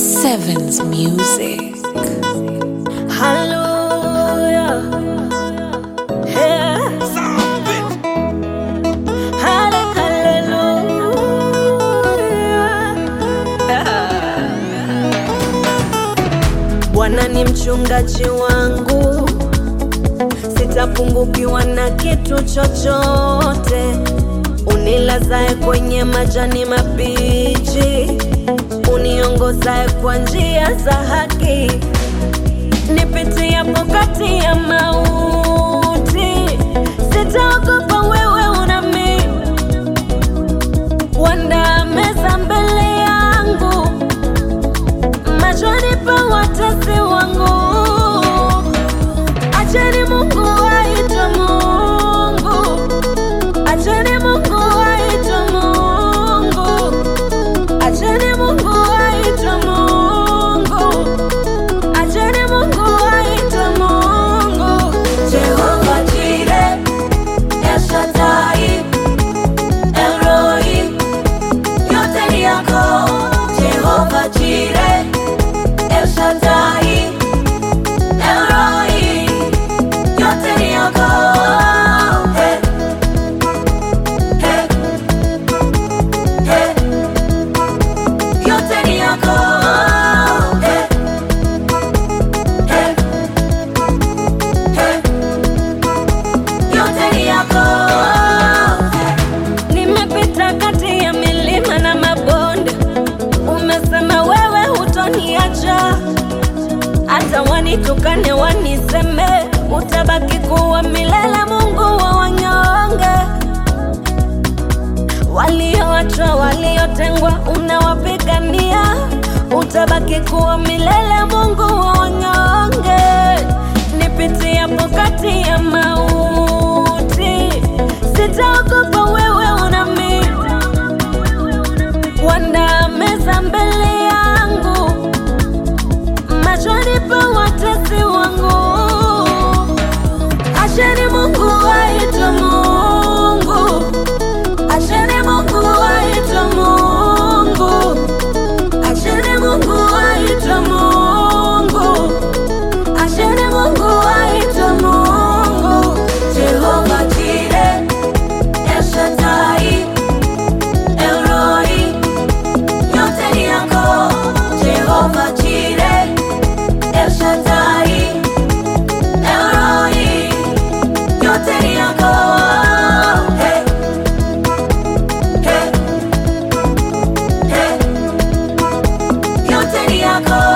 Sevens Music. Hallelujah. Yeah. Halle- hallelujah. Bwana ni mchungaji wangu, sitapungukiwa na kitu chochote. Unilazae kwenye majani mabichi, uniongozae kwa njia za haki nipitiapo kati ya mauti, sitaogopa, wewe unami wanda meza mbele yangu machoni pa watesi wangu. Acheni Mungu aitwe Mungu, acheni Mungu aitwe Mungu, acheni Mungu aitwe Mungu. Acheni Mungu aitwe Mungu. Jehova Jireh, El Shaddai, El Roi, yote ni yako. Jehova Jireh, El Shaddai, El Roi, yote ni yako. Hey, hey, hey, yote ni yako. Hey. Hey, hey, yote ni yako. Nimepita kati ya milima na mabonde, umesema wewe hutoniacha, hata wanitukane waniseme, utabaki kuwa milele, Mungu wa wanyonge walioachwa, waliotengwa, unawapigania, utabaki kuwa milele, Mungu wa wanyonge. Nipitiapo kati ya mauti, sitaogopa, wewe unami, wanda meza mbele yangu, machoni pa watesi wangu. Acheni Mungu aitwe Mungu. Acheni Mungu aitwe Mungu. Acheni Mungu aitwe Mungu. Acheni Mungu aitwe Mungu. Jehova Jireh, El Shaddai, El Roi, yote ni yako. Jehova Jireh, El Shaddai, El Roi, yote ni yako. Hey. Hey, hey, yote ni yako.